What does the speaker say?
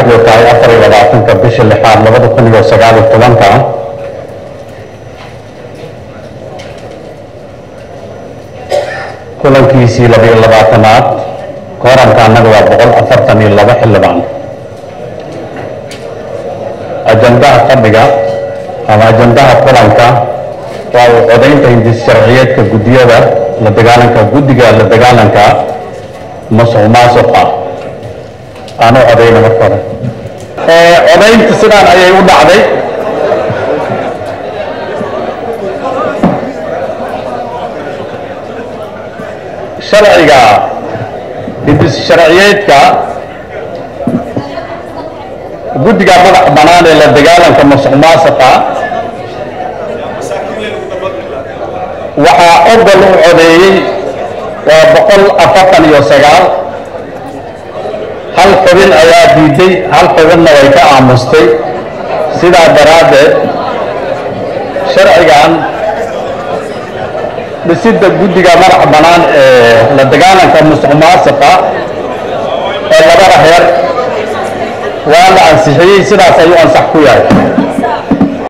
taariikhdu tahay afar iyo labaatanka bisha lixaad labada kun iyo sagaal iyo tobanka kulankiisii labiyo labaatanaad kooranka annaga waa boqol afartan iyo laba xildhibaan ajandaha fadhiga ama ajandaha kulanka waa uu codaynta hindis sharciyeedka guddiyada la dagaalanka guddiga la dagaalanka masuq maasuqa aan u codayna marka hore codaynta sidaan ayay u dhacday sharciga hindis sharciyeedka guddiga madax bannaan ee la dagaalanka masuq maasuqa waxaa ogol u codeeyey waa boqol afartan iyo sagaal hal xubin ayaa diiday hal xubinna way ka aamustay sidaa daraaddeed sharcigan dhisidda guddiga madax bannaan ee la dagaalanka musuq maasuqa ee labada heer waa la ansixiyey sidaas ayuu ansax ku yahay